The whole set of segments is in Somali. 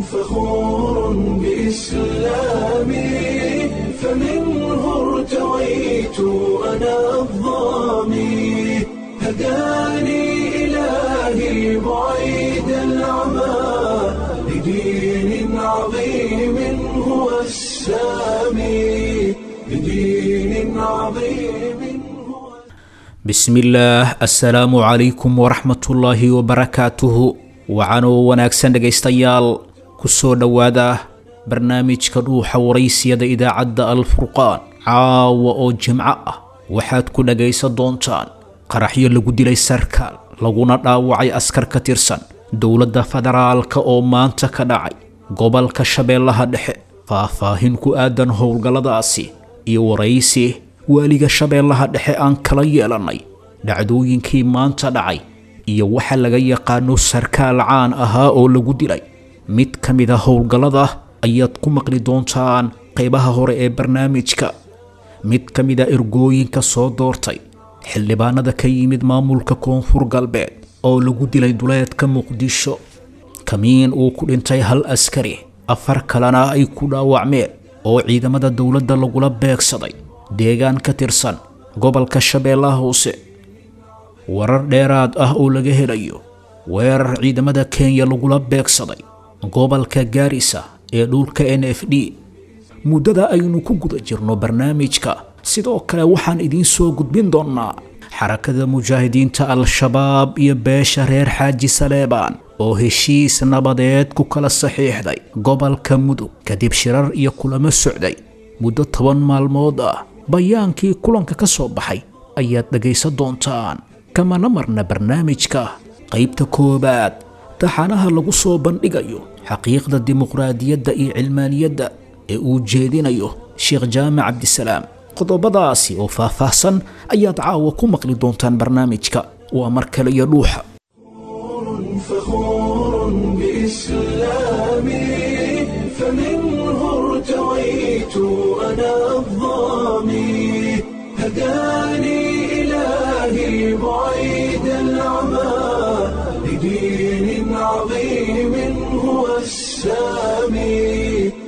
فخور بإسلامي فمنه ارتويت أنا الضامي هداني إلهي بعيد العمى لدين عظيم هو السامي لدين عظيم هو bismillaah assalaamu calaykum waraxmatullaahi wabarakaatuhu wacanoo wanaagsan dhegaystayaal ku soo dhowaada barnaamijka dhuuxa waraysiyada idaacadda alfurqaan caawa oo jimco ah waxaad ku dhagaysan doontaan qaraxyo lagu dilay sarkaal laguna dhaawacay askar ka tirsan dowladda federaalka oo maanta ka dhacay gobolka shabeellaha dhexe faahfaahin ku aadan howlgalladaasi iyo waraysi waaliga shabeellaha dhexe aan kala yeelannay dhacdooyinkii maanta dhacay iyo waxa laga yaqaano sarkaal caan ahaa oo lagu dilay mid ka mid a howlgallada ayaad ku maqli doontaan qaybaha hore ee barnaamijka mid ka mid a ergooyinka soo doortay xildhibaanada ka yimid maamulka koonfur galbeed oo lagu dilay duleedka muqdisho kamiin uu ku dhintay hal askari afar kalena ay ku dhaawacmeen oo ciidamada dowladda lagula beegsaday deegaan ka tirsan gobolka shabeellaha hoose warar dheeraad ah oo laga helayo weerar ciidamada kenya lagula beegsaday gobolka gaarisa ee dhulka n f d muddada aynu ku guda jirno barnaamijka sidoo kale waxaan idiin soo gudbin doonnaa xarakada mujaahidiinta al-shabaab iyo beesha reer xaaji saleebaan oo heshiis nabadeed ku kala saxiixday gobolka mudug kadib shirar iyo kulamo socday muddo toban maalmood ah bayaankii kulanka ka soo baxay ayaad dhegaysan doontaan kamana marna barnaamijka qaybta koowaad taxanaha lagu soo bandhigayo xaqiiqda dimuqraadiyadda iyo cilmaaniyadda ee uu jeedinayo sheekh jaamac cabdisalaam qodobadaasi oo faahfaahsan ayaad caawa ku maqli doontaan barnaamijka waa mar kale iyo dhuuxa فخور بإسلامي فمنه ارتويت أنا الضامي هداني إلهي بعيد العمى لدين عظيم هو السامي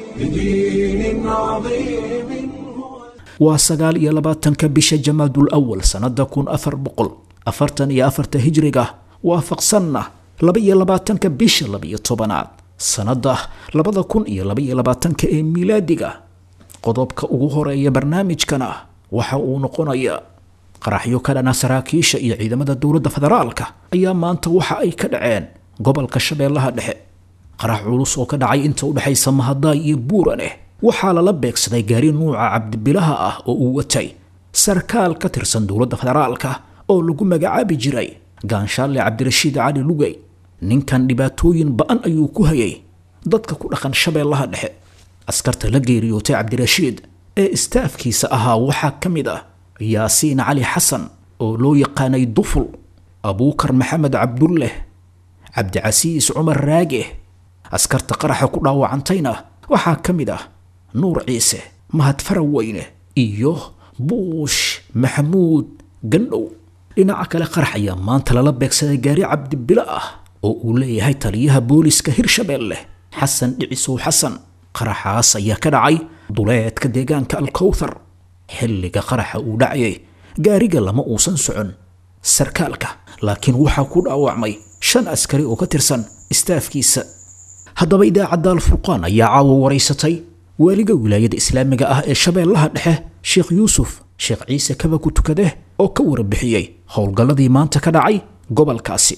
لدين عظيم هو waa sagaal iyo labaatanka bisha jamaadul awal sannada kun afar boqol afartan iyo afarta hijriga waafaqsanna laba iyo labaatanka bisha laba-iyo tobanaad sannada labada kun iyo laba iyo labaatanka ee miilaadiga qodobka ugu horeeya barnaamijkana waxa uu noqonayaa qaraxyo ka dhana saraakiisha iyo ciidamada dowladda federaalka ayaa maanta waxa ay ka dhaceen gobolka shabeellaha dhexe qarax culus oo ka dhacay inta u dhexaysa mahadaay iyo buuraneh waxaa lala beegsaday gaari nuuca cabdibilaha ah oo uu watay sarkaal ka tirsan dowladda federaalka oo lagu magacaabi jiray gaanshaalle cabdirashiid cali lugey ninkan dhibaatooyin ba-an ayuu ku hayay dadka ku dhaqan shabeellaha dhexe askarta la geeriyootay cabdirashiid ee istaafkiisa ahaa waxaa ka mid ah yaasiin cali xasan oo loo yaqaanay duful abuukar maxamed cabdulleh cabdicasiis cumar raage askarta qaraxa ku dhaawacantayna waxaa ka mid ah nuur ciise mahad faraweyne iyo buush maxamuud gandhow dhinaca kale qarax ayaa maanta lala beegsaday gaari cabdibilo ah oo uu leeyahay taliyaha booliska hirshabeelle xasan dhicisow xasan qaraxaas ayaa ka dhacay duleedka deegaanka alkowthar xilliga qaraxa uu dhacayay gaariga lama uusan socon sarkaalka laakiin waxaa ku dhaawacmay shan askari oo ka tirsan istaafkiisa haddaba idaacadda alfurqaan ayaa caawa waraysatay waaliga wilaayada islaamiga ah ee shabeellaha dhexe sheekh yuusuf sheekh ciise kaba ku tukade oo ka warbixiyey howlgalladii maanta ka dhacay gobolkaasi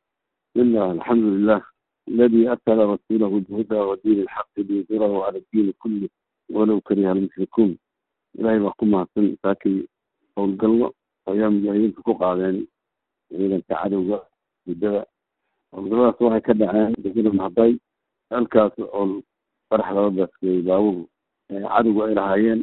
بسم الله الحمد لله الذي أرسل رسوله بالهدى ودين الحق ليظهره على الدين كله ولو كره المشركون إلهي وحكم معصن ساكي قول قلنا أيام جايين في كوقع يعني إذا تعالوا بالدواء والقلنا سواها كده عين بكنا محضاي الكاس أو فرح لربك في باوه عدو إلى هايين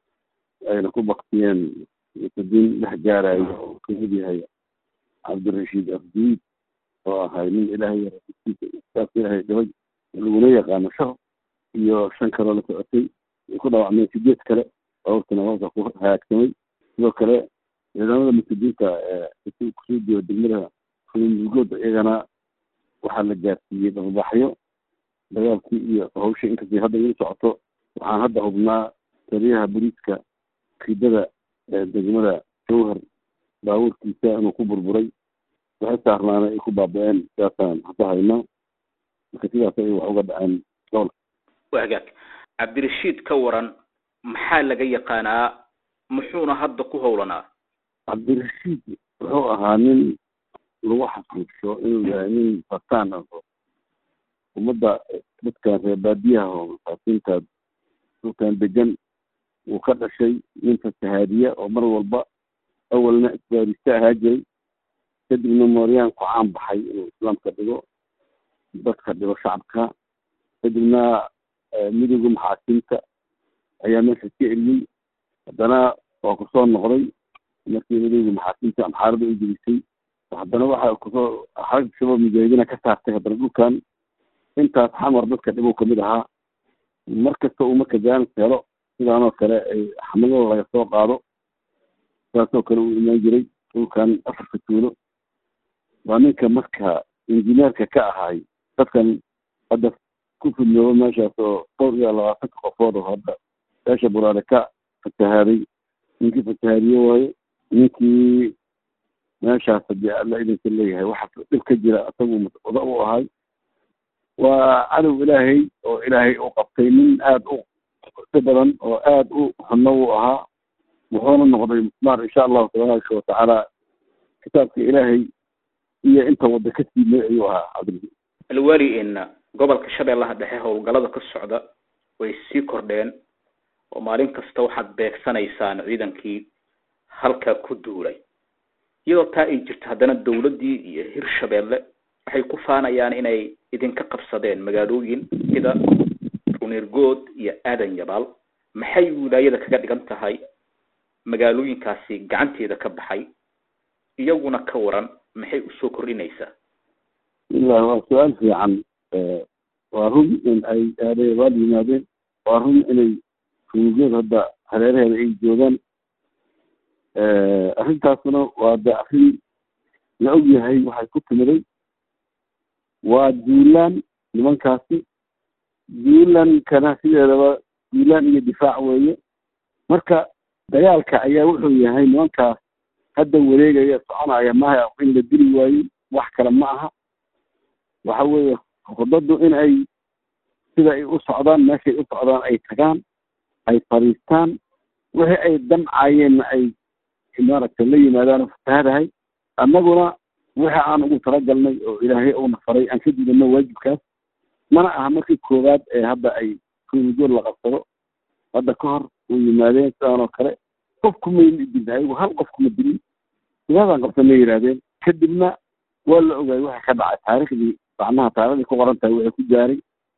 أين كوبقتين يتدين لحجارة كمدي هي عبد الرشيد أفديد oo ahay nin ilaahay saas ilaahay gabadh laguna yaqaano shaqo iyo shan kaloo la socotay ay ku dhaawacmeen sideed kale dhowrkana hoosa ku hagaagsamay sidoo kale ciidamada muslimiinta kusoo jeeda degmada fulmulgood iyagana waxaa la gaarsiiyey dhababaxyo dagaalkii iyo hawshii inkastay hadda ii socoto waxaan hadda hubnaa taliyaha boliiska kiidada degmada jowhar baabuurkiisa inuu ku burburay waxay saarnaana ay ku baaba-een sidaasaan hadda haynaa marka sidaas ay wax uga dhaceen gobolka waa hagaag cabdirashiid ka waran maxaa laga yaqaanaa muxuuna hadda ku howlanaa cabdirashiid wuxuu ahaa nin lagu xasuuso inuu yahay nin fataan ah oo ummadda dadkan reer baadiyaha oo masaakiinta dhulkan degan uu ka dhashay nin fasahaadiya oo mar walba awalna isbaarista ahaa jiray kadibna mooryaan ku caan baxay inuu islaamka dhigo dadka dhigo shacabka kadibna midowga maxaakiimta ayaa meesha ka eriyey haddana waa kusoo noqday markii midowga maxaakiimta amxaarada u gelisay haddana waxa kusoo xarag shabaab mujaahidiina ka saartay haddana dhulkan intaas xamar dadka dhibow kamid ahaa mar kasta uu marka jaanis helo sidaanoo kale ay xamadada laga soo qaado saasoo kale uu imaan jiray dhulkan afarka tuulo waa ninka marka injineerka ka ahaay dadkan hadda ku fidnooba meeshaas oo dhowr iyo labaatanka qofood oo hadda beesha buraale ka fatahaaday ninkii fatahaadiye waaye ninkii meeshaas hadii alla idinka leeyahay waxa dhib ka jira isagu wada u ahay waa cadow ilaahay oo ilaahay u qabtay nin aada u si badan oo aada u xunno u ahaa wuxuuna noqday musmaar insha allahu tabaaraka watacaala kitaabka ilaahay iyo inta wadda ka siimay ayuu ahaa cabdil alwali in gobolka shabeellaha dhexe howlgallada ka socda way sii kordheen oo maalin kasta waxaad beegsanaysaan ciidankii halka ku duulay iyadoo taa ay jirto haddana dawladdii iyo hirshabeelle waxay ku faanayaan inay idinka qabsadeen magaalooyin sida runirgood iyo aadan yabaal maxay wilaayada kaga dhigan tahay magaalooyinkaasi gacanteeda ka baxay iyaguna ka waran maxay usoo kordhinaysaa bismillahi waa su-aal fiican waa run in ay aadayabaal yimaadeen waa run inay runirgood hadda hareeraheeda ay joogaan arrintaasna waa de arrin la og yahay waxay ku timiday waa duulaan nimankaasi duulankana sideedaba duulaan iyo difaac weeye marka dagaalka ayaa wuxuu yahay nimankaas hadda wareegaya soconaya maaha in la dili waayo wax kale ma aha waxa weeye khudaddu in ay sida ay u socdaan meeshay u socdaan ay tagaan ay fadhiistaan wixii ay damcayeenna ay maaragtay la yimaadaan fatahadahay annaguna wixii aan ugu talagalnay oo ilaahay uuna faray aan ka didano waajibkaas mana aha markii koowaad ee hadda ay rumigood la qabsado hadda ka hor way yimaadeen sidaan oo kale qofku mayna dilin ayagu hal qofkuma dilin sidaasaan qabsanay yidhahdeen kadibna waa la ogaayay waxa ka dhacay taariikhdii macnaha taariikhdii ku qoran tahay waxay ku gaaray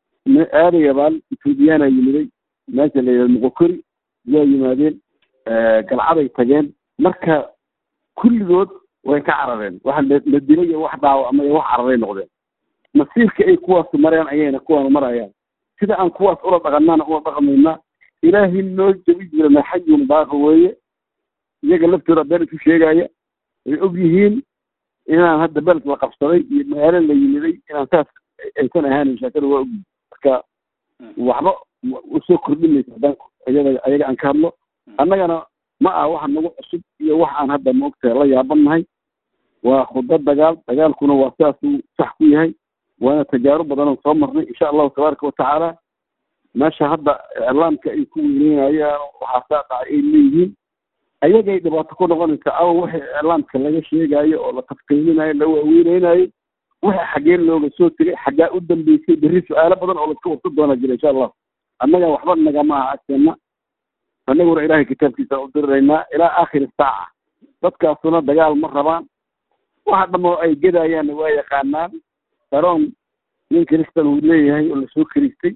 aadayabaal ethoobiyaana yimiday meesha la yidhahdo moqokori waa yimaadeen galcaday tageen marka kulligood way ka carareen waxa la dilay iyo wax dhaawacmay wax cararay noqdeen masiirka ay kuwaas mareen ayayna kuwaan marayaan sida aan kuwaas ula dhaqanana ula dhaqmayna ilaahay noo jabi jirana xajun baaqa weeye iyaga laftooda been isu sheegaya ay og yihiin inaan hadda beled la qabsaday iyo magaalo la yimiday inaan saas aysan ahaanin sheekada waa ogyihin marka waxba usoo kordhinaysa haddaan iyada ayaga aan ka hadlo annagana ma aha waxa nagu cusub iyo wax aan hadda maogtahay la yaabannahay waa khudba dagaal dagaalkuna waa sidaasuu sax ku yahay waana tajaarub badanoo soo marnay insha allahu tabaaraka watacaala meesha hadda iclaamka ay ku weyneynayaan waxaa saa dhacay ay leeyihiin ayagay dhibaato ku noqonaysa awa wixii iclaamka laga sheegayo oo la tafkiilinayo la waaweyneynayo wixii xaggeen looga soo tegay xaggaa u dambeysay berri su-aalo badan oo laska warsa doona jira insha allah annaga waxba nagama aha agteena annaguna ilaahay kitaabkiisa u diriraynaa ilaa aakhiri saaca dadkaasuna dagaal ma rabaan waxa dhamoo ay gedayaanna waa yaqaanaan daroon nin kristan uu leeyahay oo lasoo kiristay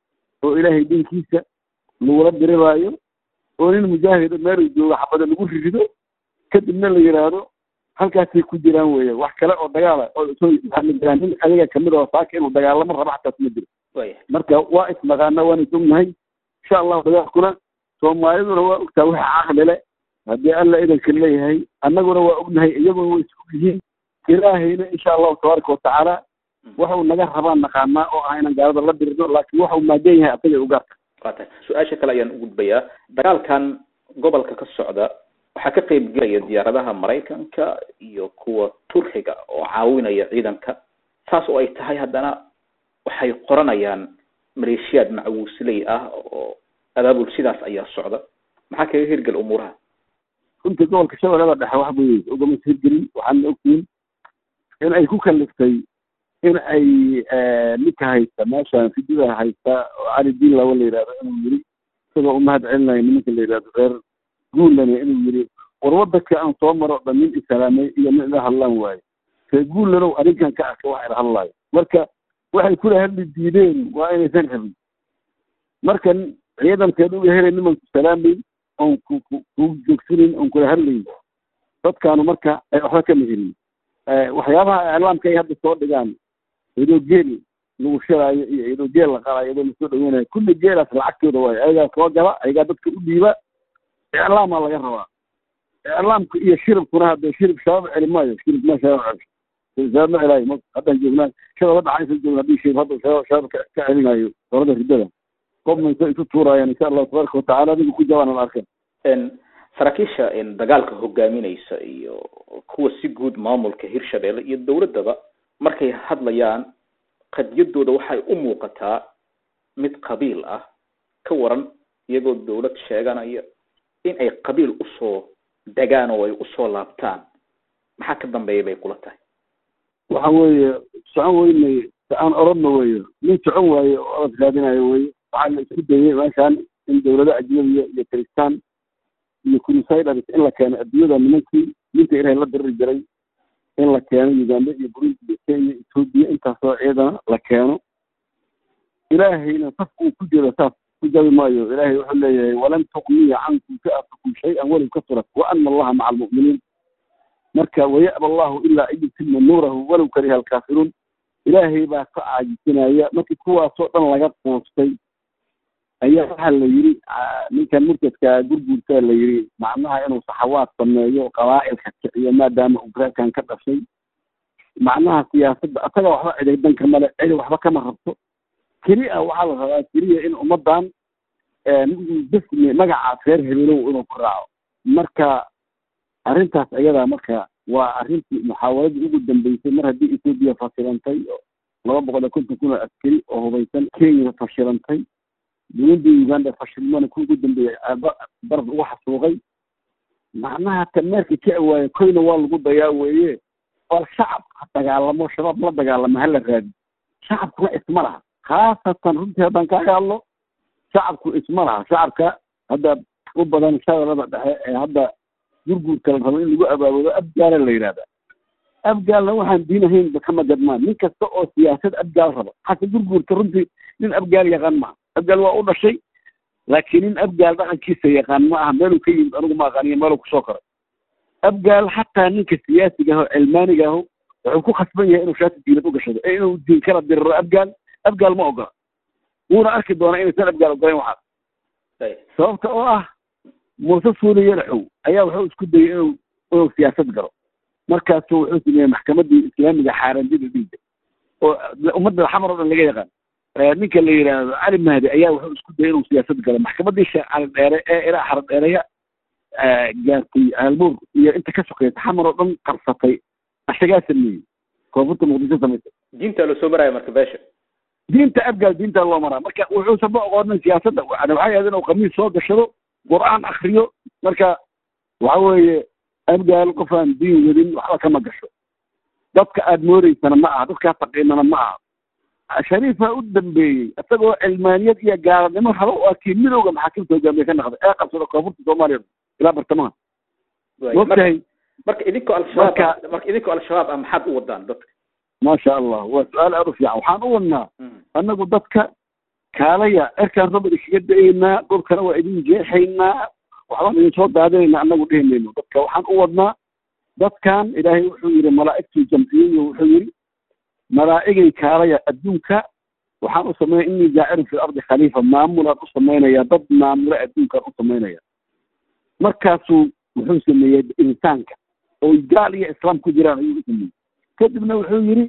oo ilaahay dinkiisa lagula diriraayo oo nin mujaahido meeluu joogo xabada lagu rirido kadibna la yidhaahdo halkaasay ku jiraan weeye wax kale oo dagaala oo soo ma jiraan nin adiga kamid oo saaka inuu dagaalamo rabo xataas ma jiro marka waa isnaqaana waana isognahay insha allahu dagaalkuna soomaaliduna waa ogtaa waxa caqli le haddii alla idanka leeyahay annaguna waa ognahay iyaguna way isog yihiin ilaahayna insha allahu tabaaraka watacaala waxuu naga rabaan naqaanaa oo ah inaan gaalada la dirno laakiin waxuu maagan yahay asaga ugaarka waa tahay su-aasha kale ayaan u gudbayaa dagaalkan gobolka ka socda waxaa ka qeyb gelaya diyaaradaha maraykanka iyo kuwa turkiga oo caawinaya ciidanka saas oo ay tahay haddana waxay qoranayaan maleeshiyaad macawuusley ah oo abaabul sidaas ayaa socda maxaa kaga hirgel umuuraha runtii gobolka shabeellada dhexe wax bay ugama hirgelin waxaana ogtihin in ay ku kaliftay in ay ninka haysta meeshan fidida haysta oo cali diin lawa la yidhahdo inuu yiri isagoo umahad celinayo nimanka la yidhahdo reer guuland inuu yiri war wadanka aan soo maro dhan nin islaamay iyo nin ila hadlaan waayo reer guulanow arrinkan ka arkay wax ila hadlaayo marka waxay kula hadli diideen waa inaysan rabin marka ciidankeed uga helay nimanku salaamayn oon ku ku joogsanin oon kula hadlayn dadkaanu marka ay waxba kama helin waxyaabaha iclaamka ay hadda soo dhigaan iyadoo geel lagu shiraayo iyo iyadoo geel la qalaayo iyadoo lasoo dhaweynayo kulli geelaas lacagtooda waayo ayagaa soo gala ayagaa dadka u dhiiba iclaamaa laga rabaa iclaamka iyo shiribkuna hadda shirib shabaab celi maayo shirib ma shabaab celi shabaab ma celaayo ma haddaan joognaan shabaab hadda xaysan joogna haddii shirib hadda shabaab shabaab ka ka celinayo dowladda riddada qobmaysa isu tuuraayaan insha allahu tabaaraka watacaala adiga ku jawaanan arkan saraakiisha dagaalka hogaaminaysa iyo kuwa si guud maamulka hirshabeelle iyo dowladdaba markay hadlayaan qadiyadooda waxay u muuqataa mid qabiil ah ka waran iyagoo dowlad sheeganaya in ay qabiil usoo degaan oo ay usoo laabtaan maxaa ka dambeeya bay kula tahay waxa weeye socon weynay aan orodna weyo nin socon waaye oo orod raadinayo weye waxaa la isku dayay meeshaan in dowlado ajnabiya iyo kristaan iyo crusaders in la keeno adduunyada nimankii ninka ilahay la diriri jiray in la keeno uganda iyo burundi iyo kenya ethoobia intaasoo ciidana la keeno ilaahayna safka uu ku jiro saas ku jabi maayo ilaahay wuxuu leeyahay walan tuqniya cankum fi'atukum shay-an walow kasurat wa ana allaha maca almu'miniin marka waya'ba allahu ilaa an yutima nuurahu walow kariha alkaafiruun ilaahay baa ka caajisinaya markii kuwaasoo dhan laga quustay ayaa waxaa la yidhi ninkan murtadka gurguurtaa la yidhi macnaha inuu saxawaad sameeyo qabaa'ilka kiciyo maadaama uu reerkan ka dhashay macnaha siyaasadda asaga waxba ciday danka male cidi waxba kama rabto keli a waxaa la rabaa keliya in ummaddan bismi magacaas reer hebeelow inuu ku raaco marka arrintaas ayadaa marka waa arrintii muxaawaladii ugu dambeysay mar haddii ethoobiya fashilantay laba boqol iyo konton kun oo askari oo hubaysan kenya fashilantay burundi uganda fashilmana ku ugu dambeeyey baraf ugu xasuuqay macnaha tameerka ka awaaye koyna waa lagu dayaa weeye bal shacab ha dagaalamo shabaab la dagaalamo hala raadi shacabkuna isma laha khaasatan runtii haddaan kaaga hadlo shacabku isma laha shacabka hadda u badan shabeellada dhexe ee hadda gurguurka la rabo in lagu abaabudo abgaala la yidhahda abgaalna waxaan diin ahaynba kama gadmaan nin kasta oo siyaasad abgaal raba hase gurguurka runtii nin abgaal yaqaan maaha abgaal waa u dhashay laakiin nin abgaal dhaqankiisa yaqaan ma aha meeluu ka yimid anigu ma aqaaniyo meeluu kusoo koray abgaal xataa ninka siyaasiga aho cilmaaniga aho wuxuu ku khasban yahay inuu shaati diinad u gashado ee inuu diin kala diriro abgaal abgaal ma ogola wuuna arki doonaa inaysan abgaal ogolayn waxaas sababta oo ah muuse suuli yalaxow ayaa wuxuu isku dayay inuu inuu siyaasad galo markaasuu wuxuu sameeyey maxkamaddii islaamiga xaarandida dhiigga oo ummadda xamar oo dhan laga yaqaan ninka la yidhaahdo cali mahdi ayaa wuxuu isku dayay inuu siyaasad galo maxkamaddii sheekh cali dheere ee ilaa xara dheereya gaartay aalbuur iyo inta ka sokeysa xamar oo dhan qarsatay asagaa sameeyey koonfurta muqdisho samaysay diinta la soo maraya marka beesha diinta abgaal diinta loo maraa marka wuxuusan ma oqoonin siyaasadda yani waxay ahayd inuu khamiis soo gashado qur-aan akriyo marka waxa weeye abgaal qof aan diin wadin waxba kama gasho dadka aada mooreysana ma aha dadkaa faqiinana ma aha shariifa u dambeeyey isagoo cilmaaniyad iyo gaaladnimo rabo waa kii midowga maxaakimta hogaamiye ka naqday ee qabsada koonfurta soomaaliya ilaa bartamaha mogtahay marka idinkoo al-shabaab marka idinkoo al-shabaab ah maxaad u wadaan dadka maasha allah waa su-aal aada u fiican waxaan u wadnaa annagu dadka kaalaya erkaan roba iskaga da-eynaa dhulkana waa idin jeexaynaa waxbaan idin soo daadinaynaa annagu dhihi mayno dadka waxaan u wadnaa dadkan ilaahay wuxuu yidhi malaa'igtuu jamciyeyo wuxuu yidhi malaa'igay kaalaya adduunka waxaan u sameynaya innii jaacirun fi ardi khaliifa maamulaan u samaynaya dad maamula adduunkaan u samaynaya markaasuu wuxuu sameeyey insaanka oo gaal iyo islaam ku jiraan ayuu u sameeyey kadibna wuxuu yidhi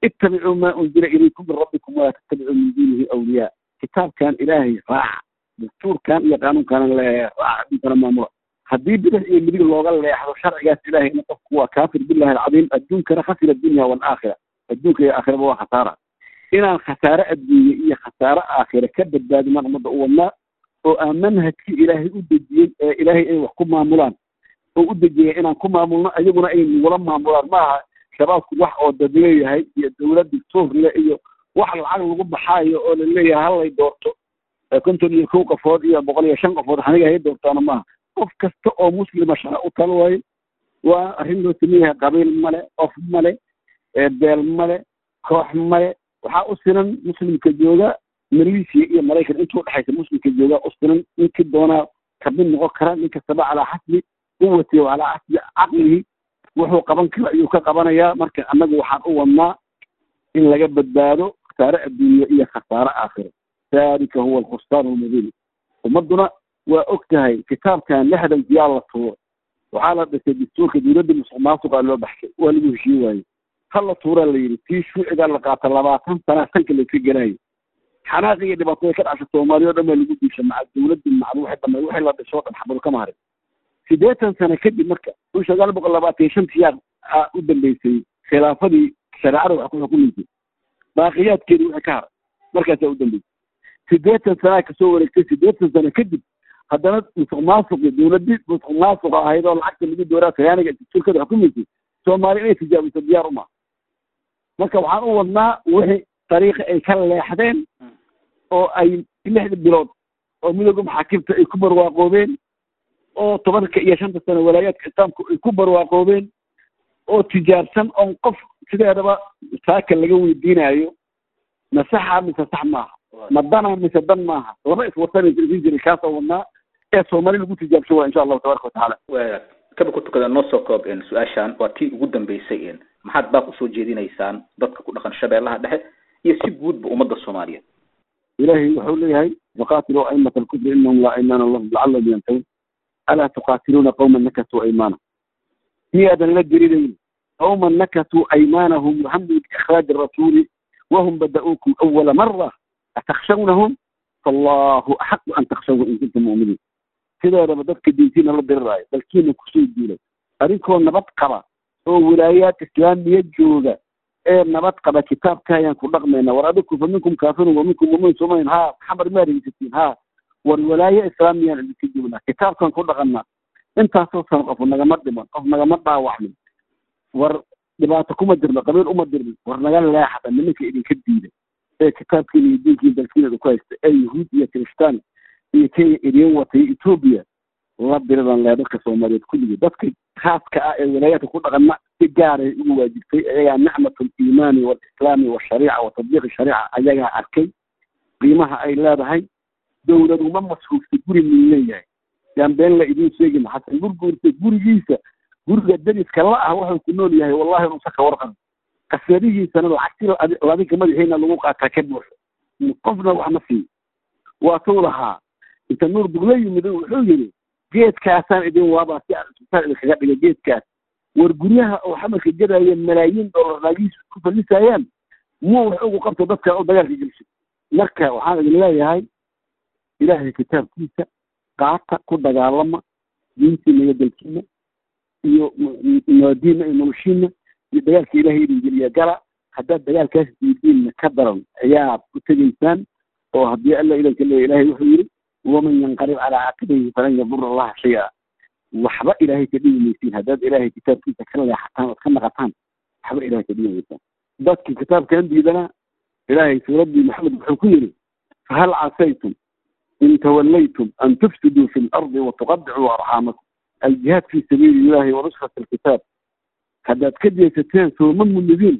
ittabicuu maa unzila ilaykum min rabbikum walaa tattabicuu min duunihi awliyaa kitaabkan ilaahay raaca dastuurkan iyo qaanuunkaana leeyahay raaca adduunkana maamula haddii bidix iyo midig looga leexdo sharcigaas ilaahayna qofku waa kaafir billahi alcadiim adduunkana khasira addunya waalaakhira adduunka iyo aakhiraba waa khasaara inaan khasaare adduunye iyo khasaare aakhira ka badbaadimaan ummadda u wadnaa oo aan manhajkii ilaahay u dejiyey ee ilaahay ay wax ku maamulaan oo u dejiyay inaan ku maamulno iyaguna ay nagula maamulaan maaha shabaabku wax oo dadleeyahay iyo dowlad dictuurle iyo wax lacag lagu baxaayo oo laleeyahay hallay doorto konton iyo kow qofood iyo boqol iyo shan qofood aniga hay doortaana maaha qof kasta oo muslima shara u talo waayo waa arrin loo sameeyahay qabiil male qof male beel male koox male waxaa u sinan muslimka jooga maleeshiya iyo maraykan intuu dhexaysa muslimka jooga u sinan ninkii doonaa kamid noqon kara nin kastaba calaa xasbi quwati wa calaa xasbi caqlihi wuxuu qaban kara ayuu ka qabanayaa marka annagu waxaan u wadnaa in laga badbaado khasaare adduunye iyo khasaare aakhiro dalika huwa alkhustaan almubiin ummadduna waa og tahay kitaabkan lixdankiyaa la tuuro waxaa la dhisay dastuurka dowladda musuq maasuqaa loo baxshay waa lagu heshiin waaye hala tuuraa la yidhi tii shuucigaa la qaata labaatan sana sanka layska gelaayo xanaaqi iyo dhibaatada ka dhasha soomaaliya o dhan baa lagu diisha maca dowladda maca wixii dhamay wixii la dhisoo dhan xabado kama harin siddeetan sano kadib marka kun sagaal boqol labaatan iyo shantii yaa u dambeysay khilaafadii shareecada wax ku xukumaysay baaqiyaadkeedii wixii ka haray markaasaa u dambeysay siddeetan sanaa kasoo wareegtay siddeetan sano kadib haddana musuq maasuqi dowladii musuq maasuqa ahayd oo lacagta lagu dooraa tayaaniga dastuurkada xukumaysay soomaali inay tijaabiso diyaar uma marka waxaan u wadnaa wixii dariiqi ay ka leexdeen oo ay lixda bilood oo midooda maxaakimta ay ku barwaaqoobeen oo tobanka iyo shanta sano walaayaadka islaamku ay ku barwaaqoobeen oo tijaabsan oon qof sideedaba saaka laga weydiinayo ma saxa mise sax maaha ma dana mise dan maaha laba iswatanaysa isin jiray kaasoo wadnaa ee soomaali lagu tijaabsan waa insha allahu tabaraka watacaala kaba ku tukada noo soo koob su-aashan waa tii ugu dambeysay maxaad baaq usoo jeedinaysaan dadka ku dhaqan shabeellaha dhexe iyo si guudba ummadda soomaaliyeed ilahay wuxuu leeyahay waqaatiluu aimata alkufri inahum laa aymaana lahum lacallahum yantahuun alaa tuqaatiluuna qawman nakatuu aymana miyaadan la gerinayn qawman nakatuu aymaanahum wahamuu biikhraaji rasuuli wahum bada'uukum awala mara atakshawnahum faallahu axaqu an takshawhu in kuntum mu'miniin sideedaba dadka diintiina la diriraayo dalkiina kusoo duulay adinkoo nabad qaba oo wilaayaad islaamiya jooga ee nabad qaba kitaabka ayaan ku dhaqmayna war adiku fa minkum kaafirun wa minkum mumin somayn ha maxamar ma dhegeysatiin ha war walaaye islaamiyaan idinka joognaa kitaabkan ku dhaqanaa intaasoo sano qof nagama dhiman qof nagama dhaawacmin war dhibaato kuma dirno qabiil uma dirnin war naga leexda nimanka idinka diida ee kitaabkiina iyo diinkiina dalkiina ku haysta ee yahuud iyo kiristaan iyo kenya idin watay etoobiya la diridan lee dadka soomaaliyeed kulligii dadka khaaska ah ee walaayaadka ku dhaqana si gaaray ugu waajibtay ayagaa nicmatu liimaani waalislaami washariica wa tatbiiqi shariica ayagaa arkay qiimaha ay leedahay dowladuma masruufta guri min leeyahay yaan been la idiin sheegin xasan gurguurta gurigiisa guriga dariska la ah wuxuu ku nool yahay wallahi inuusan ka warqan kasadihiisana lacagti ladinka madaxiina lagu qaataa ka buuxo qofna wax ma siiyo waa tuu lahaa inta nuur dugla yimid wuxuu yidhi geedkaasaan idin waabaa si aan isbitaal idinkaga dhigay geedkaas war guryaha oo xamarka gadaya malaayiin dollar naagihiisa ku fallisayaan muu wax ugu qabto dadka oo dagaalka gelshay marka waxaan idin leeyahay ilaahay kitaabkiisa qaata ku dagaalama diintiina iyo dalkiina iyo maadiina iyo noloshiina iyo dagaalka ilaahay idin geliya gala haddaad dagaalkaas diidiinna ka daran ayaad ku tegaysaan oo haddii alla idanka leeya ilahay wuxuu yidhi waman yanqalib calaa caaqibayhi falan yadura allaha shay-a waxba ilaahay ka dhigi maysiin haddaad ilaahay kitaabkiisa ka leexataan ood ka naqataan waxba ilahay ka dhigi maysaan dadkii kitaabkan diidana ilaahay suuraddii maxamed wuxuu ku yidhi fahal casaytum in tawallaytum an tufsiduu fi lardi watuqadicuu arxaamakum aljihaad fi sabiili illahi wanusrat alkitaab haddaad ka jeesateen sooma munidiin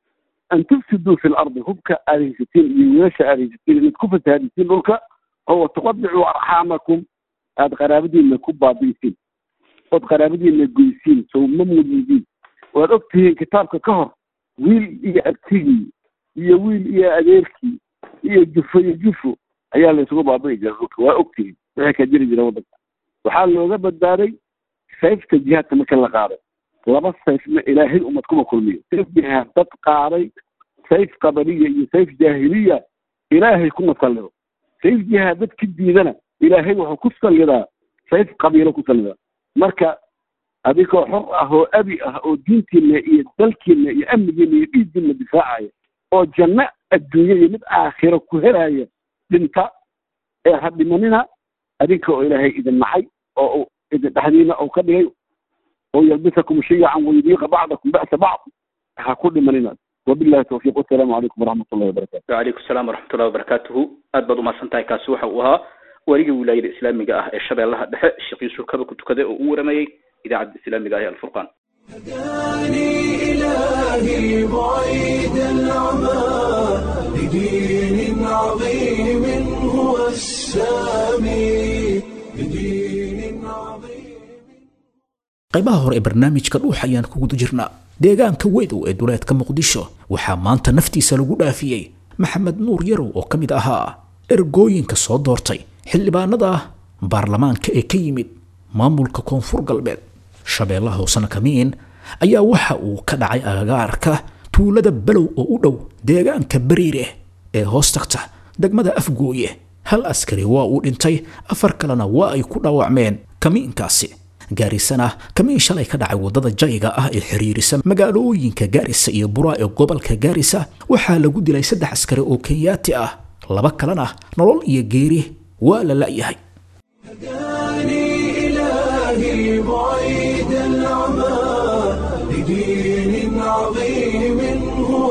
an tufsiduu fi lardi hubka aad haysatiin iyo wiilasha aad haysatiin inaad ku fasaadisiin dhulka oo watuqadicuu arxaamakum aada qaraabadiina ku baabiisiin ood qaraabadiina goysiin sooma munidiin waad og tihiin kitaabka ka hor wiil iyo abtigii iyo wiil iyo adeerkii iyo jufo iyo jufo ayaa la isugu baabi'i jira dhulka waa og tihiin wixii ka jiri jira waddanka waxaa looga badbaaday sayfta jihaadka marka la qaaday laba sayfna ilaahay ummad kuma kulmiyo sayf jihaad dad qaaday sayf qabaliya iyo sayf jaahiliya ilaahay ku nasallido sayf jihaad dadka diidana ilaahay wuxuu ku sallidaa sayf qabiilo ku sallidaa marka adigoo xor ah oo abi ah oo diintiina iyo dalkiina iyo amnigiina iyo dhiiggiina difaacaya oo janno adduunye iyo mid aakhiro ku helaya dhinta ee ha dhimanina adinka oo ilaahay idin nacay oo uu idin dhexdiina uu ka dhigay oo yalbisakum shiyacan wayudiiqa bacdakum ba'sa bacd ha ku dhimanina wabillahi tawfiiq wasalaamu calaykum waraxmat ullahi wabarakatu wacalaykum asalaam waraxmatullahi wabarakaatuhu aad baad umahadsan tahay kaasi waxa uu ahaa weliga wilaayada islaamiga ah ee shabeellaha dhexe sheekh yuusuf kaba ku tukaday oo u waramayey idaacadda islaamiga ah ee alfurqaan هداني إلهي بعيد العمى لدين عظيم هو السامي لدين عظيم qaybaha hore ee barnaamijka dhuux ayaan ku guda jirnaa deegaanka wedow ee duleedka muqdisho waxaa maanta naftiisa lagu dhaafiyey maxamed nuur yarow oo ka mid ahaa ergooyinka soo doortay xildhibaanada baarlamaanka ee ka yimid maamulka koonfur galbeed shabeellaha hoosena kamiin ayaa waxa uu ka dhacay agagaarka tuulada balow oo u dhow deegaanka bariire ee hoos tagta degmada afgooye hal askari waa uu dhintay afar kalena waa ay ku dhaawacmeen kamiinkaasi gaarisana kamiin shalay ka dhacay waddada jayga ah ee xiriirisa magaalooyinka gaarisa iyo buraa ee gobolka gaarisa waxaa lagu dilay saddex askari oo kenyaati ah laba kalena nolol iyo geeri waa la la'yahay هداني إلهي بعيد العمى لدين عظيم هو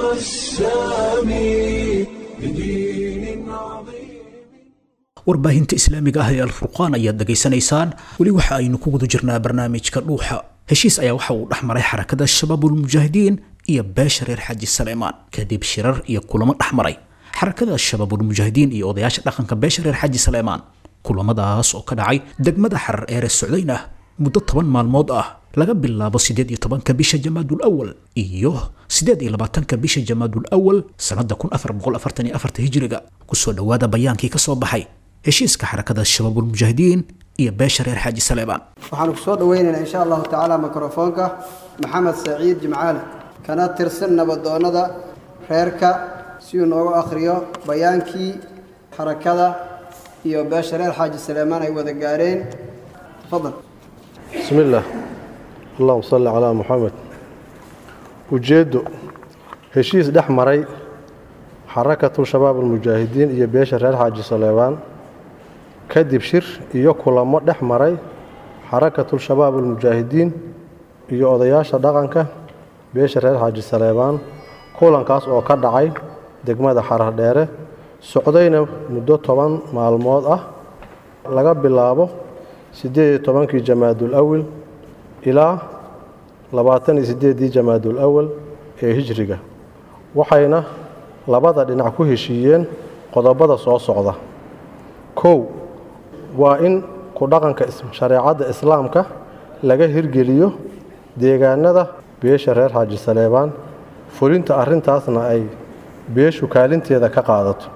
السامي لدين عظيم warbaahinta islaamiga ah ee alfurqaan ayaad dhegaysanaysaan weli waxa aynu ku guda jirnaa barnaamijka dhuuxa heshiis ayaa waxa uu dhex maray xarakada shabaabulmujaahidiin iyo beesha reer xaji saleemaan kadib shirar iyo kulamo dhex maray xarakada shabaabulmujaahidiin iyo odayaasha dhaqanka beesha reer xaji saleemaan kulamadaas oo ka dhacay degmada xarar eere socdayna muddo toban maalmood ah laga bilaabo sideed iyo tobanka bisha jamaadul awal iyo sideed iyo labaatanka bisha jamaadul awal sanada kun afar boqol afartan iyo afarta hijriga kusoo dhowaada bayaankii ka soo baxay heshiiska xarakada shabaabulmujaahidiin iyo beesha reer xaaji saleebaan waxaanu ku soo dhoweynaynaa insha allahu tacaala mikrofoonka maxamed saciid jimcaale kana tirsan nabadoonnada reerka si uu noogu akhriyo bayaankii xarakada iyo beesha reer xaaji saleemaan ay wada gaareen tafadal بسم الله اللهم صل على محمد ujeeddo heshiis dhex maray xarakatu shabaab almujaahidiin iyo beesha reer xaaji saleebaan kadib shir iyo kulamo dhex maray xarakatu shabaab almujaahidiin iyo odayaasha dhaqanka beesha reer xaaji saleebaan kulankaas oo ka dhacay degmada xarar dheere socdayna muddo toban maalmood ah laga bilaabo siddeed iyo tobankii jamaadul awil ilaa labaatan iyo siddeeddii jamaadul awal ee hijriga waxayna labada dhinac ku heshiiyeen qodobada soo socda kow waa in ku dhaqanka shareecadda islaamka laga hirgeliyo deegaanada beesha reer xaaji saleebaan fulinta arrintaasna ay beeshu kaalinteeda ka qaadato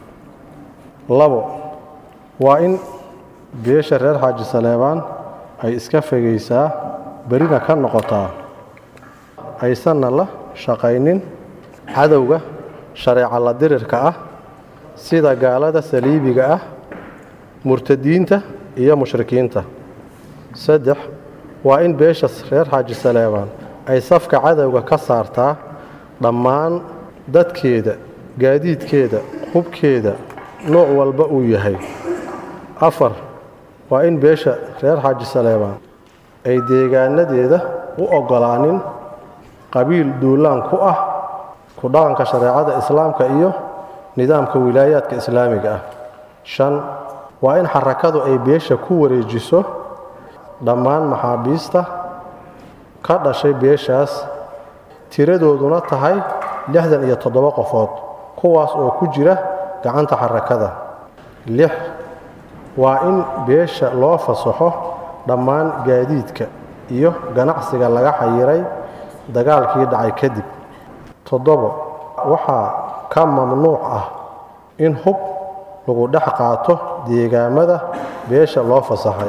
labo waa in beesha reer xaaji saleebaan ay iska fogaysaa berina ka noqotaa aysanna la shaqaynin cadowga shareeca la dirirka ah sida gaalada saliibiga ah murtadiinta iyo mushrikiinta saddex waa in beesha reer xaaji saleebaan ay safka cadowga ka saartaa dhammaan dadkeeda gaadiidkeeda hubkeeda nooc walba uu yahay afar waa in beesha reer xaaji saleebaan ay deegaanadeeda u oggolaanin qabiil duulaan ku ah ku dhaqanka shareecada islaamka iyo nidaamka wilaayaadka islaamiga ah shan waa in xarakadu ay beesha ku wareejiso dhammaan maxaabiista ka dhashay beeshaas tiradooduna tahay lixdan iyo toddoba qofood kuwaas oo ku jira gacanta xarakada lix waa in beesha loo fasaxo dhammaan gaadiidka iyo ganacsiga laga xayiray dagaalkii dhacay kadib toddobo waxaa ka mamnuuc ah in hub lagu dhex qaato deegaamada beesha loo fasaxay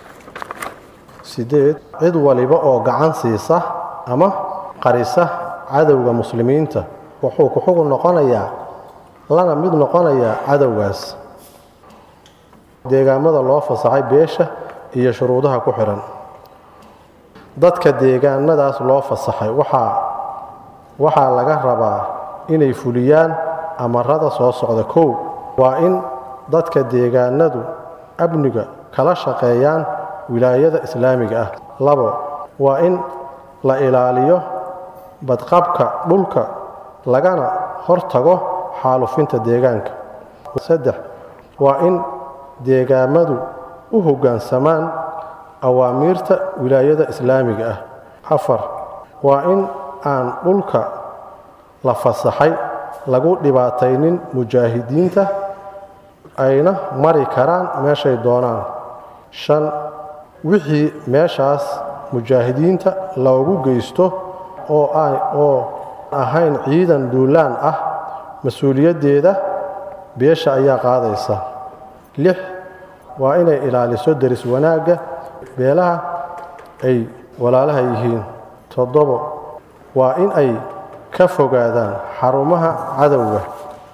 sideed cid waliba oo gacan siisa ama qarisa cadowga muslimiinta wuxuu ku xugun noqonayaa lana mid noqonayaa cadowgaas deegaamada loo fasaxay beesha iyo shuruudaha ku xihan dadka deegaanadaas loo fasaxay waxaa waxaa laga rabaa inay fuliyaan amarada soo socda kow waa in dadka deegaanadu amniga kala shaqeeyaan wilaayada islaamiga ah labo waa in la ilaaliyo badqabka dhulka lagana hortago xaalufinta deegaanka saddex waa in deegaamadu u hoggaansamaan awaamiirta wilaayada islaamiga ah afar waa in aan dhulka la fasaxay lagu dhibaataynin mujaahidiinta ayna mari karaan meeshay doonaan shan wixii meeshaas mujaahidiinta loogu geysto oo oo ahayn ciidan duulaan ah mas-uuliyaddeeda beesha ayaa qaadaysa lix waa inay ilaaliso deris wanaagga beelaha ay walaalaha yihiin toddobo waa in ay ka fogaadaan xarumaha cadowga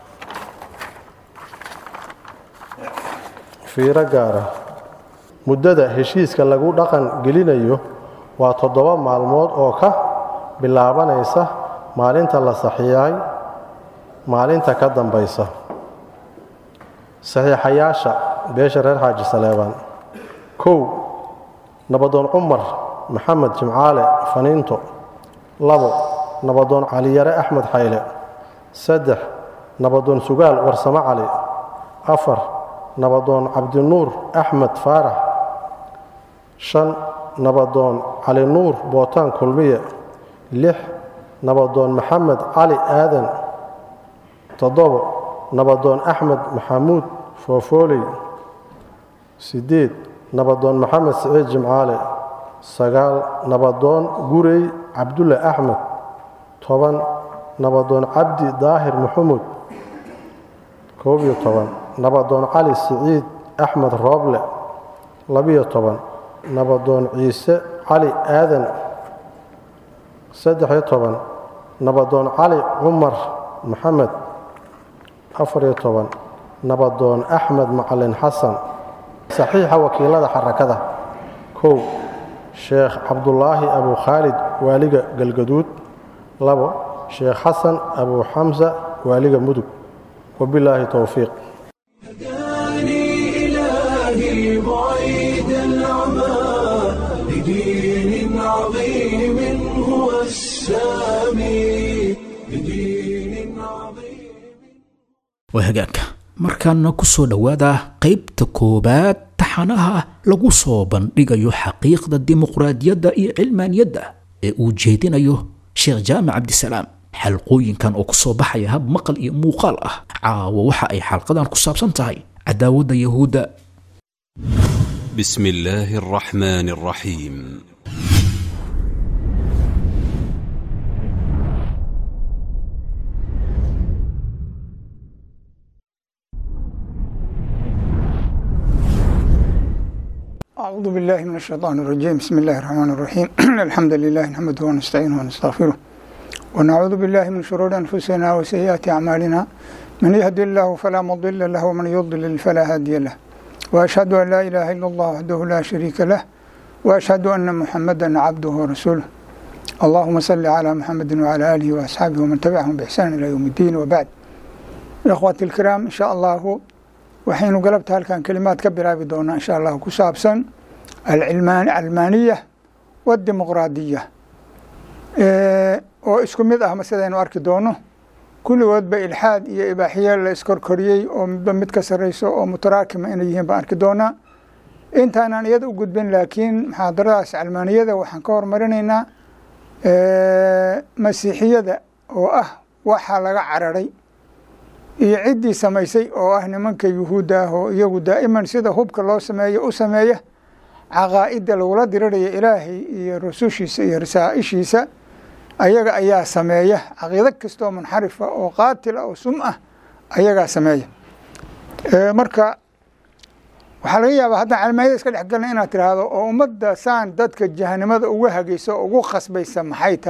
fiiro gaara muddada heshiiska lagu dhaqan gelinayo waa toddoba maalmood oo ka bilaabanaysa maalinta la saxiixay maalinta ka dambaysa saxiixayaasha beesha reer xaaji saleebaan kow nabadoon cumar maxamed jimcaale faniinto labo nabadoon caliyare axmed xayle saddex nabadoon sugaal warsamo cali afar nabadoon cabdinuur axmed faarax shan nabadoon cali nuur bootaan kulmiye lix nabadoon maxamed cali aadan toddobo nabadoon axmed maxamuud foofooley siddeed nabadoon maxamed siciid jimcaale sagaal nabadoon gurey cabdulle axmed toban nabadoon cabdi daahir maxamuud koob iyo toban nabadoon cali siciid axmed rooble labiyo toban nabadoon ciise cali aadan saddex-iyo toban nabadoon cali cumar maxamed afariyo toban nabadoon axmed macalin xasan saxiixa wakiilada xarakada kow sheekh cabdulaahi abu khaalid waaliga galgaduud labo sheekh xasan abu xamsa waaliga mudug wabilaahi towfiiq هداني إلهي بعيد العمى لدين عظيم هو السامي لدين عظيم waa hagaagka markaana ku soo dhowaada qaybta koowaad taxanaha lagu soo bandhigayo xaqiiqda dimuqraadiyadda iyo cilmaaniyadda ee uu jeedinayo sheekh jaamac cabdisalaam xalqooyinkan oo ku soo baxaya hab maqal iyo muuqaal ah caawa waxa ay xalqadan ku saabsan tahay cadaawadda yahuudda بسم الله الرحمن الرحيم أعوذ بالله من الشيطان الرجيم بسم الله الرحمن الرحيم الحمد لله نحمده ونستعينه ونستغفره ونعوذ بالله من شرور أنفسنا وسيئات أعمالنا من يهدي الله فلا مضل له ومن يضلل فلا هادي له وأشهد أن لا إله إلا الله وحده لا شريك له وأشهد أن محمدا عبده ورسوله اللهم صل على محمد وعلى آله وأصحابه ومن تبعهم بإحسان إلى يوم الدين وبعد إخواتي الكرام إن شاء الله waxaynu galabta halkan kelimaad ka bilaabi doonaa insha allah ku saabsan alcalmaaniya wadimuqraadiya oo isku mid ah sidaynu arki doono kulligoodba ilxaad iyo ibaaxiye la iskorkoriyey oo midba mid ka sarreyso oo mutaraakima inay yihiin baan arki doonaa intaanaan iyada u gudbin laakiin muxaadaradaas calmaaniyada waxaan ka hormarinaynaa masiixiyada oo ah waxa laga cararay iyo ciddii samaysay oo ah nimanka yuhuudda ah oo iyagu daa'iman sida hubka loo sameeyo u sameeya caqaa'idda lagula diriraya ilaahay iyo rasushiisa iyo rasaa'ishiisa ayaga ayaa sameeya caqiido kastoo munxarifa oo qaatila oo sum ah ayagaa sameeya marka waxaa laga yaabaa haddaan calmaayada iska dhex galna inaad tiraahdo oo ummadda saan dadka jahanimada uga hagayso oo ugu khasbaysa maxay tahay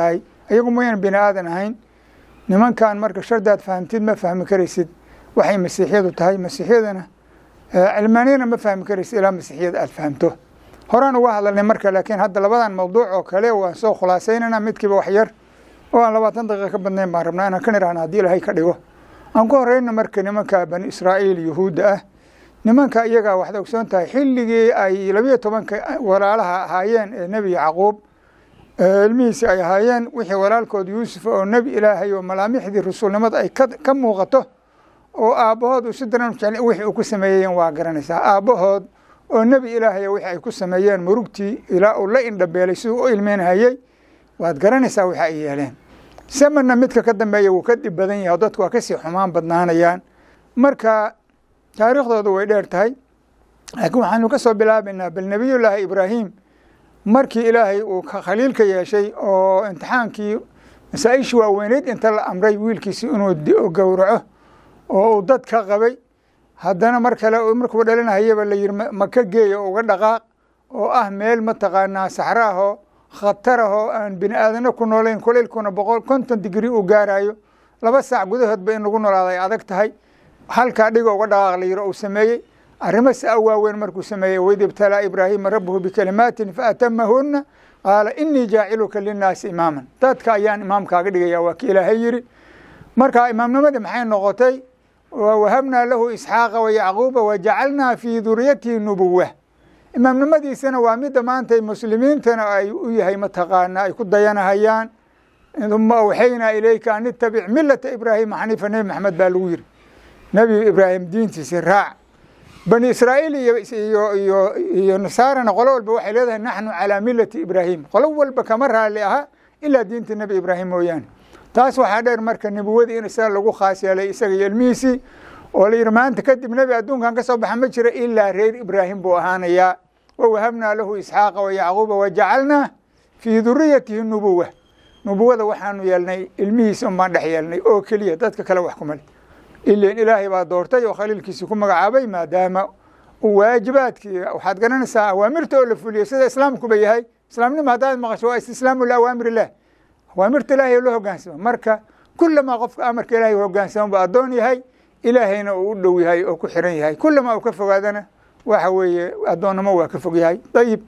iyagu mayaan bini aadan ahayn nimankan marka shardaad fahamtid ma fahmi karaysid waxay masiixiyadu tahay masiixiyadana cilmaaniyana ma fahmi karaysid ilaa masiixiyada aad fahamto horaan uga hadalnay marka laakiin hadda labadan mawduuc oo kale waan soo khulaasaynana midkiiba wax yar oo aan labaatan daqiiqa ka badnayn baan rabnaa inaan ka nirahna haddii ilahay ka dhigo aan ku horeyna marka nimanka bani israa'iil yuhuudda ah nimanka iyagaa waxaad ogsoon tahay xilligii ay labiyo tobanka walaalaha ahaayeen ee nebi yacquub ilmihiisi ay ahaayeen wixii walaalkood yuusuf oo nebi ilaahay oo malaamixdii rasuulnimada ay ka muuqato oo aabbahood uu si daran jecel wixii uu ku sameeyeen waa garanaysaa aabbahood oo nebi ilaahay wixii ay ku sameeyeen murugtii ilaa uu la indhabeelay siduu u ilmeynhayey waad garanaysaa waxa ay yeeleen samanna midka ka dambeeya wuu ka dhib badan yahay oo dadku waa kasii xumaan badnaanayaan marka taariikhdoodu way dheer tahay laakiin waxaanu ka soo bilaabaynaa bal nebiyullaahi ibraahim markii ilaahay uu khaliilka yeeshay oo imtixaankii masaa-ishii waaweyneyd inta la amray wiilkiisi inuu gowraco oo uu dad ka qabay haddana mar kale markuu dhalinahayaba la yihi maka geeya uga dhaqaaq oo ah meel mataqaanaa saxro ahoo khatar ahoo aan bini aadano ku noolayn kulaylkuna boqol konton digrii uu gaarayo laba saac gudahoodba in lagu noolaada ay adag tahay halkaa dhiga uga dhaqaaq la yihi uu sameeyey arrimo si a waaweyn markuu sameeyey waid ibtalaa ibraahima rabbuhu bikalimaatin faatamahuna qaala inii jaaciluka linnaasi imaaman dadka ayaan imaamkaaga dhigaya waa ki ilaahay yidhi marka imaamnimadii maxay noqotay wawahabnaa lahu isxaaqa wayacquuba wajacalnaa fii duriyatihi nubuwa imaamnimadiisana waa midda maanta muslimiintana ay u yahay mataqaana ay ku dayanahayaan uma awxaynaa ilayka an itabic milata ibraahima xaniifa nebi maxamed baa lagu yiri nebi ibraahim diintiisi raac bani israa'iil iyo iyo iyo nasaarana qolo walba waxay leedahay naxnu calaa milati ibraahim qolo walba kama raali aha ilaa diinta nebi ibraahim mooyaane taas waxaa dheer marka nebuwadii in isaga lagu khaas yeelay isaga iyo ilmihiisii oo la yidhi maanta kadib nebi adduunkan ka soo baxa ma jira ilaa reer ibraahim buu ahaanayaa wawahabnaa lahu isxaaqa wayacquuba wajacalnaa fii duriyatihi nubuwa nubuwada waxaanu yeelnay ilmihiisa un baan dhex yeelnay oo keliya dadka kale wax kumale ilan ilaahay baa doortay oo khaliilkiisii ku magacaabay maadaama waajibaadkii waxaad garanaysaa awaamirta oo la fuliyo sida islaamkuba yahay islaamnimo haddaad maqasho waa istislaamu liawaamir illah awaamirta ilaahay loo hogaansamo marka kulamaa qofka amarka ilahay hogaansamo buu addoon yahay ilaahayna uu u dhow yahay oo ku xiran yahay kulamaa uu ka fogaadana waxa weeye addoonnimo waa ka fog yahay ayib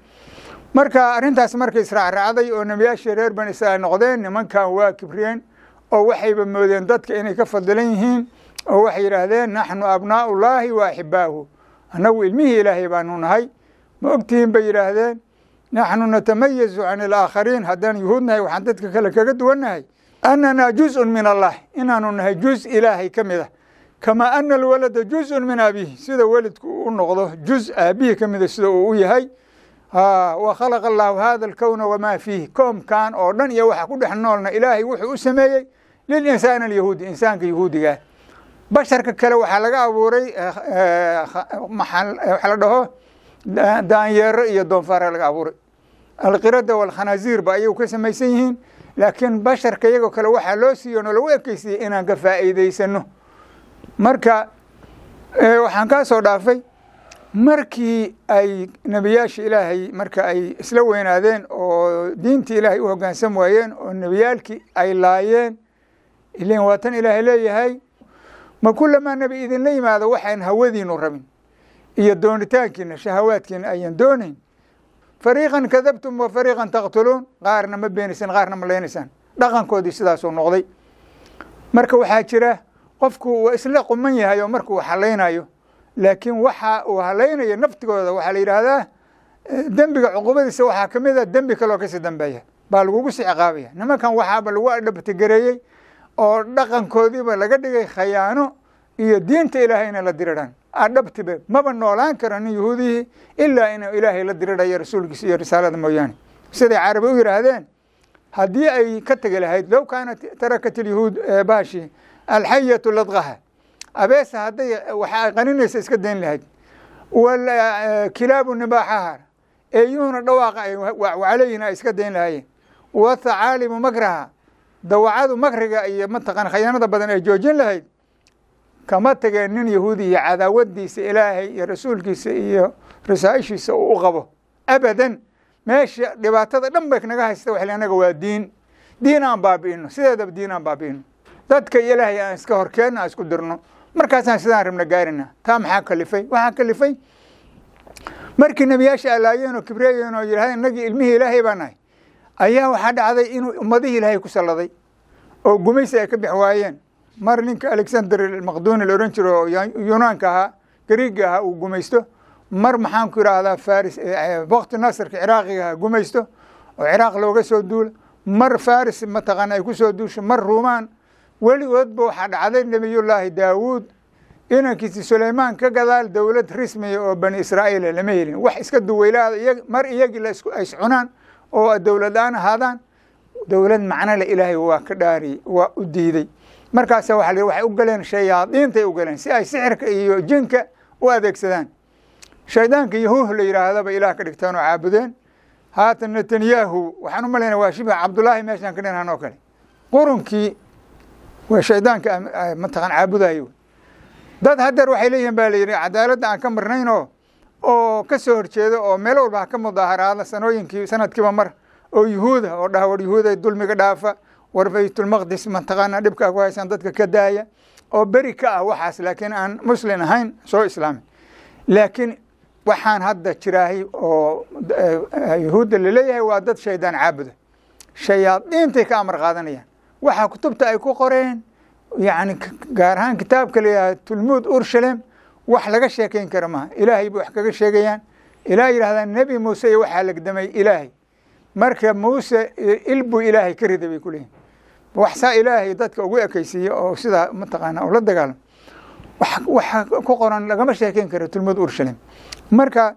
marka arrintaas markay israacraacday oo nebiyaashii reer bani israa'iil noqdeen nimankan waa kibriyeen oo waxayba moodeen dadka inay ka fadilan yihiin oo waxay yidhaahdeen naxnu abnaa'u llaahi wa axibaahu annagu ilmihii ilaahay baanu nahay ma ogtihiin bay yidhaahdeen naxnu natamayazu can alaakhariin haddaan yuhuud nahay waxaan dadka kale kaga duwannahay annanaa juzun min allah inaanu nahay juz ilaahay ka mid ah kamaa ana alwalada juzun min abihi sida welidku u noqdo juz aabihii ka mida sida uu u yahay wa khalaqa allaahu hada alkowna wamaa fiihi koomkan oo dhan iyo waxa ku dhex noolna ilaahay wuxuu u sameeyey lilinsaani alyahuudi insaanka yahuudigaa basharka kale waxaa laga abuuray waxa la dhaho daanyeero iyo doonfaara laga abuuray alqirada walkhanaasiir ba ayagu ka samaysan yihiin laakiin basharka iyagoo kale waxaa loo siiyo no lagu ekeysiiyey inaan ka faa'iideysano marka waxaan kaa soo dhaafay markii ay nebiyaasha ilaahay marka ay isla weynaadeen oo diintii ilaahay u hogaansam waayeen oo nebiyaalkii ay laayeen ilan waa tan ilaahay leeyahay ma kulamaa nebi idinla yimaado waxaan hawadiinu rabin iyo doonitaankiina shahawaadkiina ayaan doonayn fariiqan kadabtum wa fariiqan taqtuluun qaarna ma beenaysaan qaarna ma leynaysaan dhaqankoodii sidaasuu noqday marka waxaa jira qofku waa isla quman yahay oo marka uu halaynayo laakiin waxa uu halaynayo naftigooda waxaa la yidhaahdaa dembiga cuqubadiisa waxaa ka mid a dembi kaloo kasii dambeeya baa lagugu sii ciqaabaya nimankan waxaaba lagu adhabtigareeyey oo dhaqankoodiiba laga dhigay khayaano iyo diinta ilaahay inay la diriraan adhabtibe maba noolaan kara nin yahuudihii ilaa inuu ilaahay la dirirhayo rasuulkiisa iyo risaalada mooyaane siday carabi u yidhaahdeen haddii ay ka tegi lahayd low kaanat tarakat ilyahuud baashi alxayatu ladqaha abeesa hadday waxa ay qaninaysa iska dayn lahayd kilaabu nibaaxaha eeyuhuna dhawaaqa ay wacaleyhina ay iska dayn lahaayeen wathacaalimu makraha dawacadu makriga iyo mataqaan khayaanada badan ay joojin lahayd kama tageen nin yahuudi iyo cadaawadiisa ilaahay iyo rasuulkiisa iyo rasaaishiisa uu u qabo abadan meesha dhibaatada dhan bay naga haysta waxle anaga waa diin diin aan baabi'ino sideedaba diin aan baabi'ino dadka ilaahay aan iska horkeenno aan isku dirno markaasaan sidaan rabna gaarina taa maxaa kalifay waxaa kalifay markii nebiyaasha allaayeen oo kibreeyeen oo yidhahdeen innagii ilmihii ilaahay baa nahay ayaa waxaa dhacday inuu ummadihii ilaahay ku salladay oo gumaysi ay ka bix waayeen mar ninka alexander maqduni la odhan jiro oo yunaanka ahaa gariiga ahaa uu gumaysto mar maxaan ku idhaahdaa faris wakti nasrka ciraaqiga ahaa gumaysto oo ciraaq looga soo duula mar faris mataqaana ay ku soo duusho mar ruumaan weligoodba waxaa dhacday nebiyullaahi daawuud inankiisi suleymaan ka gadaal dowlad rismiya oo bani israa'iila lama helin wax iska duweylaada mar iyagii la is cunaan oo dowlad aan ahaadaan dowlad macnole ilaahay waa ka dhaariyey waa u diiday markaasa waa la waxay u galeen shayaadiintay u galeen si ay sixirka iyo jinka u adeegsadaan shaydaanka yahuuh la yidhaahdaba ilaah ka dhigtaan oo caabudeen haatan netanyahu waxaan u malayna waa shibha cabdullaahi meeshaan ka dhinaan oo kale qurunkii waa shaydaanka mataqaan caabudayo dad hadeer waxay leeyihiin baa la yidhi cadaaladda aan ka marnaynoo oo ka soo horjeedo oo meel walba ha ka mudaaharaada sanooyinkii sanadkiiba mar oo yuhuuda oo dhaha war yuhuuday dulmiga dhaafa war baytulmaqdis mataqaana dhibkaa ku haysaan dadka ka daaya oo beri ka ah waxaas laakiin aan muslin ahayn soo islaamin laakiin waxaan hadda jiraahay oo yuhuudda laleeyahay waa dad shaydaan caabuda shayaadiintay ka amar qaadanayaan waxaa kutubta ay ku qoreen yacni gaar ahaan kitaabka layihaha tulmuud urshalem wax laga sheekayn kara maha ilaahay bay wax kaga sheegayaan ilaa yidhahdaan nebi muuse iyo waxaa lagdamay ilaahay marka muuse il buu ilaahay ka riday bay ku leeyihin waxsaa ilaahay dadka ugu ekaysiiye oo sidaa mataqaana ula dagaalamo waxa ku qoran lagama sheekayn karo tulmuud urshalem marka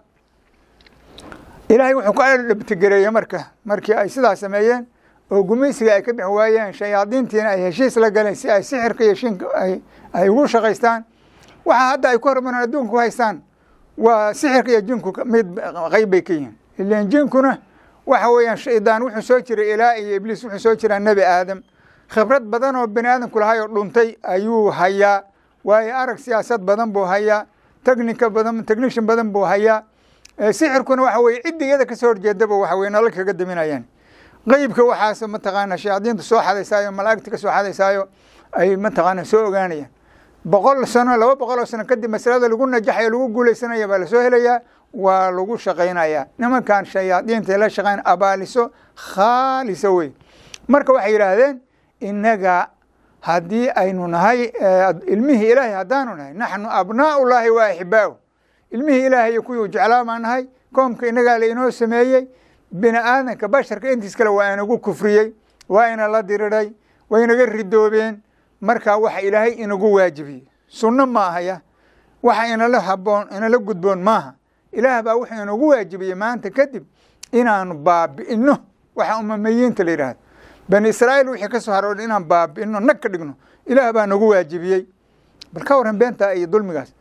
ilaahay wuxuu ka dhabtigareeyey marka markii ay sidaa sameeyeen oo gumaysiga ay ka bixi waayeen shayaadiintiina ay heshiis la galeen si ay sixirka iyo shinka ay ugu shaqaystaan waxa hadda ay ku hormaraan adduunka ku haystaan waa sixirka iyo jinku mid qayb bay ka yihiin ilan jinkuna waxa weeyaan shaydaan wuxuu soo jiray ilaa iyo ibliis wuxuu soo jiraa nebi aadam khibrad badan oo bani aadamku lahay oo dhuntay ayuu hayaa waayo arag siyaasad badan buu hayaa technica badan technician badan buu hayaa sixirkuna waxa weye ciddi iyada kasoo horjeedaba waxa weye nala kaga daminayaan qeybka waxaas mataqaana shayaadiinta soo xadaysaayo malaa'igta ka soo xadaysaayo ay mataqaana soo ogaanayaan boqol sano laba boqol oo sano kadib masalada lagu najaxayo lagu guuleysanaya baa lasoo helayaa waa lagu shaqaynayaa nimankan shayaadiinta la shaqayn abaaliso khaalisa wey marka waxay yidhaahdeen innaga haddii aynu nahay ilmihii ilaahay haddaanu nahay naxnu abnaau llaahi wa axibaahu ilmihii ilaahay iyo kuwii jeclaa baan nahay koomka innagaa la inoo sameeyey bini aadanka basharka intiis kale waa inagu kufriyey waa ina la diriray waa inaga ridoobeen marka waxa ilaahay inagu waajibiyey sunno ma ahaya waxa inala haboon inala gudboon maaha ilaah baa wuxuu inagu waajibiyey maanta kadib inaanu baabi'ino waxa umamayiinta la yidhahdo bani israa'iil wixii ka soo haroodha inaan baabi'ino nag ka dhigno ilaah baa nagu waajibiyey bal ka warran beentaa iyo dulmigaas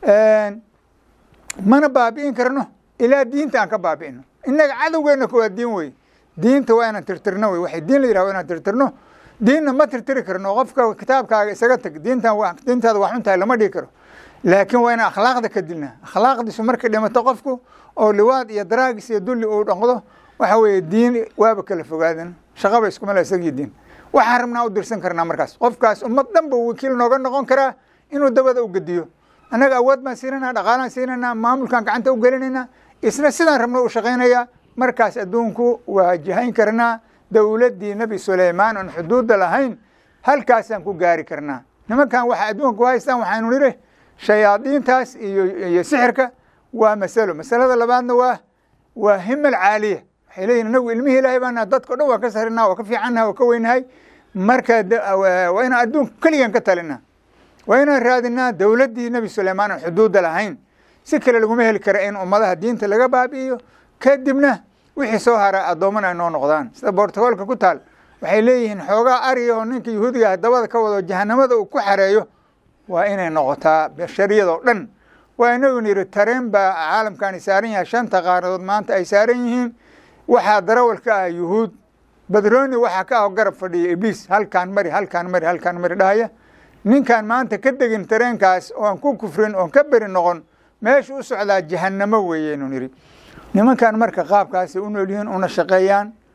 mana baabi'in karno ilaa diinta aan ka baabi'ino innaga cadowgeena waa diin wey diinta waa inaan tirtirno wey waxay diin la yidhah wa inaan tirtirno diinna ma tirtiri karno qofka kitaabkaaga isaga tag diintan diintaada waa xun tahay lama dhigi karo laakiin waa inaan akhlaaqda ka dilnaa akhlaaqdiisu markay dhimato qofku oo liwaad iyo daraagis iyo dulli uu dhaqdo waxa weeye diin waaba kala fogaadan shaqaba iskumala isagii diin waxaan rabnaa u dirsan karnaa markaas qofkaas ummad dhan buu wakiil nooga noqon karaa inuu dabada u gediyo annaga awood baan siinanaa dhaqaalaan siinanaa maamulkaan gacanta u gelinaynaa isna sidaan rabno u shaqaynayaa markaas adduunku waa jihayn karnaa dowladdii nebi suleymaan oon xuduudda lahayn halkaasaan ku gaari karnaa nimankan waxa adduunka ku haystaan waxaanu nidhi shayaadiintaas iyo iyo sixirka waa masalo masalada labaadna waa waa himal caaliya waxay leeyihin inagu ilmihii ilaahay baana dadka o dhan waa ka sarinaa waa ka fiicannaha waa ka weynahay marka waa inaan adduunka keligan ka talinaa waa inaan raadinaa dowladdii nebi suleymaan oon xuduudda lahayn si kale laguma heli kara in ummadaha diinta laga baabi'iyo kadibna wixii soo hara addoommana ay noo noqdaan sida bortogoolka ku taal waxay leeyihiin xoogaa ariya oo ninka yahuudiga dabada ka wado jahanamada uu ku xareeyo waa inay noqotaa bashariyada oo dhan waa inagun yidhi tareen baa caalamkani saaran yahay shanta qaaradood maanta ay saaran yihiin waxaa darawal ka ah yuhuud badrooni waxaa ka ah garab fadhiya ibliis halkaan mari halkaan mari halkaan mari dhahaya ninkaan maanta ka degin tareenkaas oon ku kufrin oon ka beri noqon meesha u socdaa jahanamo weeyeynu nidhi nimankan marka qaabkaasay u nool yihiin una shaqeeyaan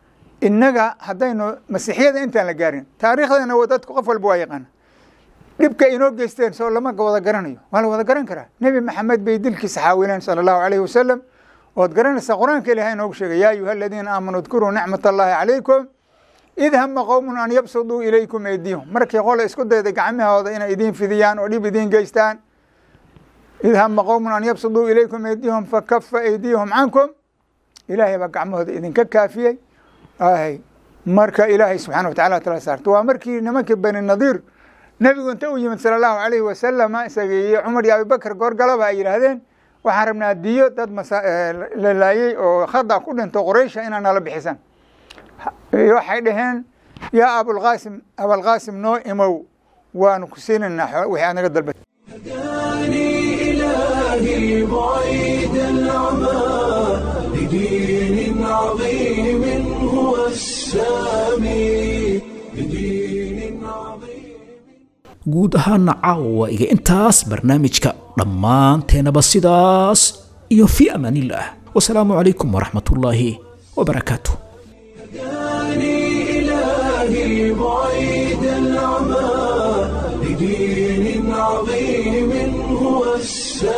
innaga haddaynu masiixiyada intaan la gaarin taariikhdana wa dadku qof walba waa yaqaana dhibka inoo geysteen soo lama wada garanayo waa la wada garan karaa nebi maxamed bay dilkiisa xaawileen sala allahu calayhi wasalam ood garanaysaa qur-aanka ilahay inoogu sheegay yaa ayuha aladiina aamanuu udkuruu nicmat allahi calaykum id hama qowmun an yabsuduu ilaykum eydiyahum markii qole isku dayday gacmahooda inay idiin fidiyaan oo dhib idiin geystaan id hama qowmun an yabsuduu ilaykum eydiyahum fakafa eydiyahum cankum ilaahay baa gacmahooda idinka kaafiyey ay marka ilaahay subxana wa tacala tala saarta waa markii nimankii bani nadiir nebigu inta u yimid sala allahu calayhi wasalama isaga iyo cumar iyo abibakar goorgalaba ay yidhaahdeen waxaan rabnaa diyo dad la laayey oo khada ku dhinto qoreysha inaa nala bixisan waxay dhaheen yaa abulqaasim abalqaasim noo imow waanu ku siinaynaa wixii aad naga dalba هداني إلهي بعيد العمى لدين عظيم هو السامي لدين عظيم guud ahaana caawa iga intaas barnaamijka dhammaanteenaba sidaas iyo fii amaanillaah wasalaamu calaykum waraxmatullaahi wabarakaatu هداني إلهي بعيد العمى لدين عظيم هو السامي